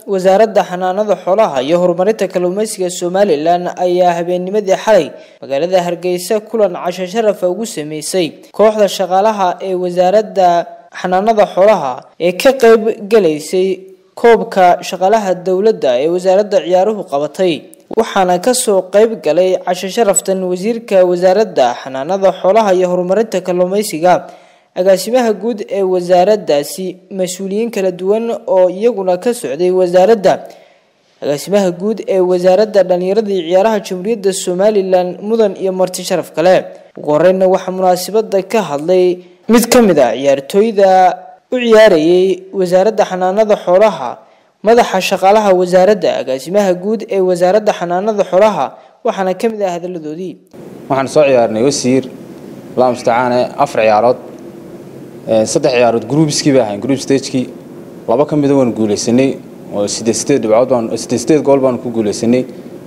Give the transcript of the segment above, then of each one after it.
wasaaradda xanaanada xoolaha iyo horumarinta kalluumeysiga somalilan ayaa habeennimadii xalay magaalada hargeysa kulan casho sharafa ugu sameysay kooxda shaqaalaha ee wasaaradda xanaanada xoolaha ee ka qeyb galaysay koobka shaqaalaha dowladda ee wasaaradda ciyaaruhu qabatay waxaana kasoo qeyb galay casho sharaftan wasiirka wasaaradda xanaanada xoolaha iyo horumarinta kalluumeysiga agaasimaha guud ee wasaaraddaasi mas-uuliyiin kala duwan oo iyaguna ka socday wasaaradda agaasimaha guud ee wasaaradda dhalinyarada iyo ciyaaraha jamhuuriyadda somalilan mudan iyo marti sharaf kale ugu horeyna waxaa munaasabada ka hadlay mid ka mid a ciyaartooyda u ciyaarayay wasaaradda xanaanada xoolaha madaxa shaqaalaha wasaaradda agaasimaha guud ee wasaaradda xanaanada xoolaha waxaana ka mid ah hadaladoodii waxaan soo ciyaarnay wasiir allah mustacaane afar ciyaarood saddex ciyaarood groupskii bay ahayn group stagekii laba ka mida waan guuleysanay oo sideed sideed dhibcood baan sideed sideed gool baan ku guuleysanay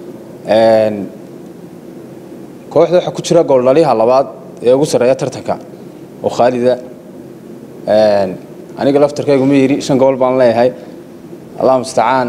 kooxda waxaa ku jira gooldhaliyaha labaad ee ugu sarreeya tartanka oo khaalida aniga laftarkaygu ma yiri shan gool baan leeyahay allah mustacaan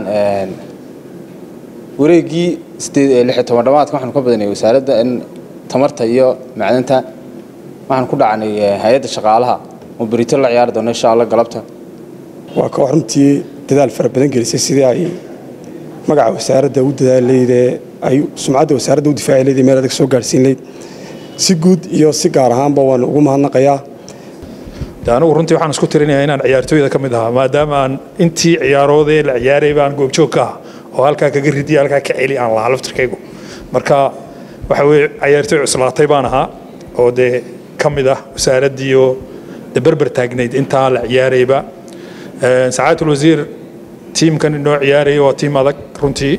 wareegii sideed lix iyo toban dhamaadka waxaanu ka badanay wasaaradda in tamarta iyo macdanta waxaan ku dhacnay hay-adda shaqaalaha oo berito la ciyaari doono insha allah galabta waa koox runtii dadaal fara badan gelisay sidii ay magaca wasaaradda u dadaalayde ay sumcadda wasaaradda u difaaci leyd meel adag soo gaadhsiin leyd si guud iyo si gaar ahaanba waan ugu mahadnaqayaa anigu runtii waxaan isku tirinayaa inaan ciyaartooyda ka mid ahaa maadaama aan intii ciyaaroodee la ciyaaray baan goobjoog ka ah oo halkaa kaga ridiya halkaa ka celi aan lahaa laftirkaygu marka waxa weye ciyaartooy cuslaatay baan ahaa oo dee ka mid ah wasaaraddiioo de berber taagnayd intaa la ciyaarayba sacaadul wasiir tiimkan inoo ciyaaraya waa tiim adag runtii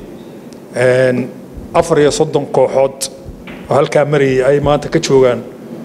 afar iyo soddon kooxood oo halkaa marayay ay maanta ka joogaan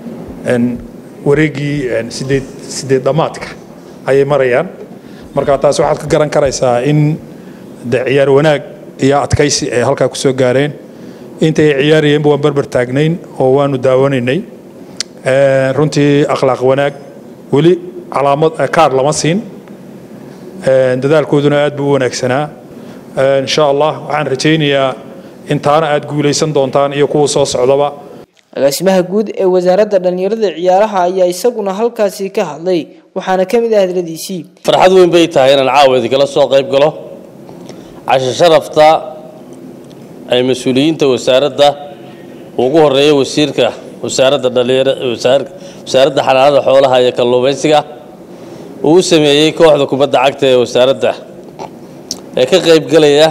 wareegii sideed sideed dhammaadka ayay marayaan marka taas waxaad ka garan karaysaa in de ciyaar wanaag iyo adkaysi ay halkaa kusoo gaareen intay ciyaarayeenba waan berber taagnayn oo waanu daawanaynay runtii akhlaaq wanaag weli calaamad kaar lama siin dadaalkooduna aad buu u wanaagsanaa insha allah waxaan rajaynayaa intaana aad guulaysan doontaan iyo kuwa soo socdaba agaasimaha guud ee wasaaradda dhalinyarada ciyaaraha ayaa isaguna halkaasi ka hadlay waxaana ka mid ah hadladiisii farxad weyn bay tahay inaan caawa idinkala soo qayb galo casho sharafta ay mas-uuliyiinta wasaaradda ugu horeeya wasiirka wasaaradda dhalinyar wasaaradda xanaanada xoolaha iyo kalluumaysiga uu u sameeyey kooxda kubadda cagta ee wasaaradda ee ka qaybgelaya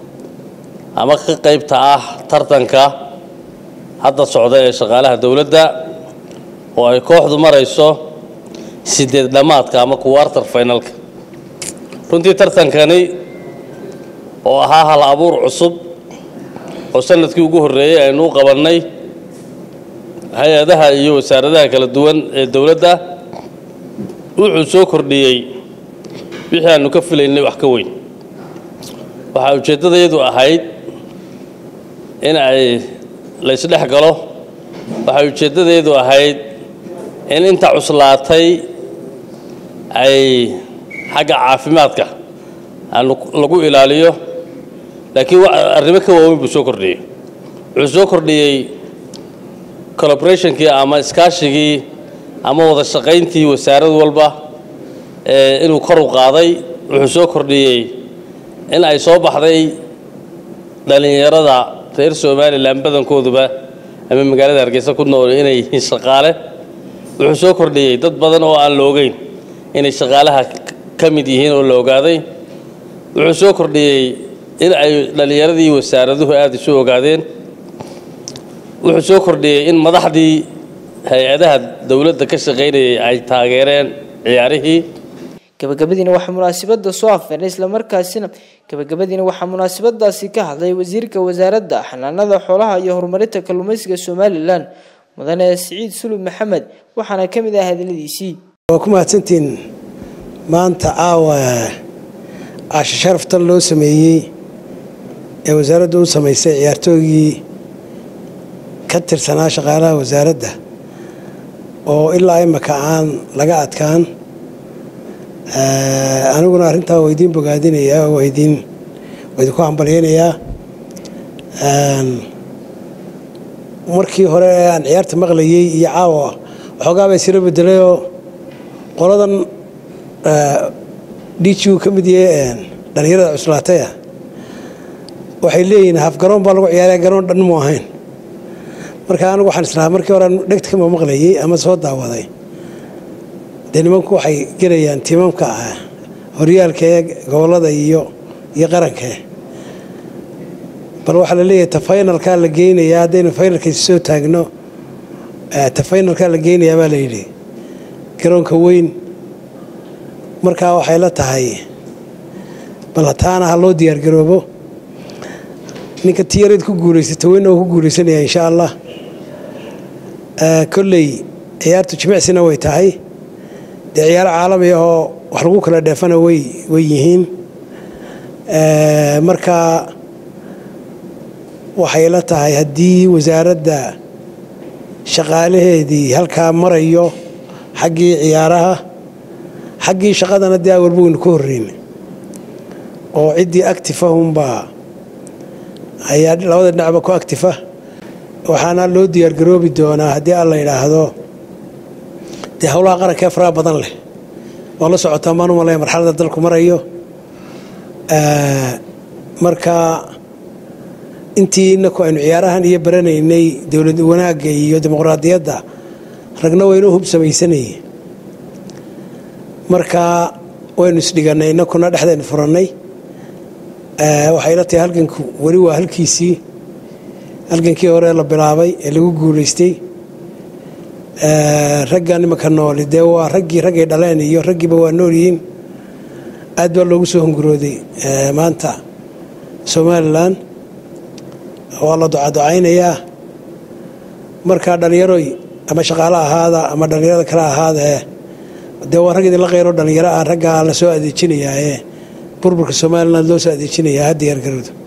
ama ka qaybta ah tartanka hadda socda ee shaqaalaha dowladda oo ay kooxdu marayso sideed dhammaadka ama kuwaartar finalka runtii tartankani oo ahaa hal abuur cusub oo sanadkii ugu horreeyey aynu u qabannay hay-adaha iyo wasaaradaha kala duwan ee dowladda wuxuu soo kordhiyey wixii aanu ka filaynay wax ka weyn waxaa ujeeddadayadu ahayd in ay laysdhex galo waxay ujeeddadeedu ahayd in inta cuslaatay ay xagga caafimaadka aanu lagu ilaaliyo laakiin arrimo ka waaweyn buu soo kordhiyey wuxuu soo kordhiyey collaborationkii ama iskaashigii ama wada shaqayntii wasaarad walba inuu kor u qaaday wuxuu soo kordhiyey in ay soo baxday dhallinyarada reer somalilan badankooduba ama magaalada hargeysa ku nool inay yihiin shaqaale wuxuu soo kordhiyey dad badan oo aan la ogeyn inay shaqaalaha ka mid yihiin oo la ogaaday wuxuu soo kordhiyey in ay dhallinyaradii wasaaraduhu aada isu ogaadeen wuxuu soo kordhiyey in madaxdii hay-adaha dowladda ka shaqaynayay ay taageereen ciyaarihii gabagabadiina waxaa munaasabada soo afeernay islamarkaasina gabagabadiina waxaa munaasabadaasi ka hadlay wasiirka wasaaradda xanaanada xoolaha iyo horumarinta kalluumeysiga somalilan mudane siciid sulub maxamed waxaana ka mid ah hadaladiisii waa ku mahadsantiin maanta caawa casho sharaftan loo sameeyey ee wasaaraddu u samaysay ciyaartoogii ka tirsanaa shaqaalaha wasaaradda oo ilaa imaka aan laga adkaan aniguna arrintaa waa idiin bogaadinayaa waa idiin waa idinku hambalyaynayaa markii hore ee aan ciyaarta maqlayey iyo caawa waxoogaa baa isla bedelayoo qoladan dgu ka mid yahe dhallinyarada cuslaataya waxay leeyihiin haf garoon baa lagu ciyaaraya garoon dhan mu ahayn marka anigu waxaan islahaa markii hore dhegtkama maqlayey ama soo daawaday dee nimanku waxay gelayaan tiimamka ah horyaalka ee gobolada iyo iyo qaranka bal waxaa la leeyahay ta faynalkaa la geynayaa haddaynu faynalkiisa soo taagno ta faynalkaa la geynayaa baa la yidhi garoonka weyn markaa waxay la tahay bal taana ha loo diyaargaroobo ninka tiyareed ku guulaysata weyn oo ku guulaysanaya insha allah kolley ciyaartu jimicsina way tahay dee ciyaaro caalami ahoo wax lagu kala dheefana way way yihiin marka waxay la tahay haddii wasaaradda shaqaalaheedii halkaa marayo xaggii ciyaaraha xaggii shaqadana dee awalba waynu ka horreyn oo ciddii actifahunbaa ayaa labada dhinacba ku actifa waxaana loo diyaargaroobi doonaa haddii alla yidhaahdo dee howlaha qaranka ee faraha badan leh waa la socotaa maan u malaya marxalada dalku marayo marka intii inaku aynu ciyaarahan iyo baranaynay dowlad wanaagga iyo dimuqraadiyadda ragna waynu hub samaysanayey marka waynu isdhiganay inakuna dhexdaynu furannay waxay la tahay halganku weli waa halkiisii halgankii hore la bilaabay ee lagu guulaystay raggan imanka nooli dee waa raggii raggay dhaleen iyo raggiiba waa nool yihiin aad baa loogu soo hungurooday maanta somalilan waa la ducaducaynayaa markaa dhallinyaroy ama shaqaalo ahaada ama dhallinyarada kale ahaadae dee waa rag idinla qeyro dhallinyaro ah raggaa la soo adeejinayaa ee burburka somalilan loo soo adeejinayaa ha diyaargarowdo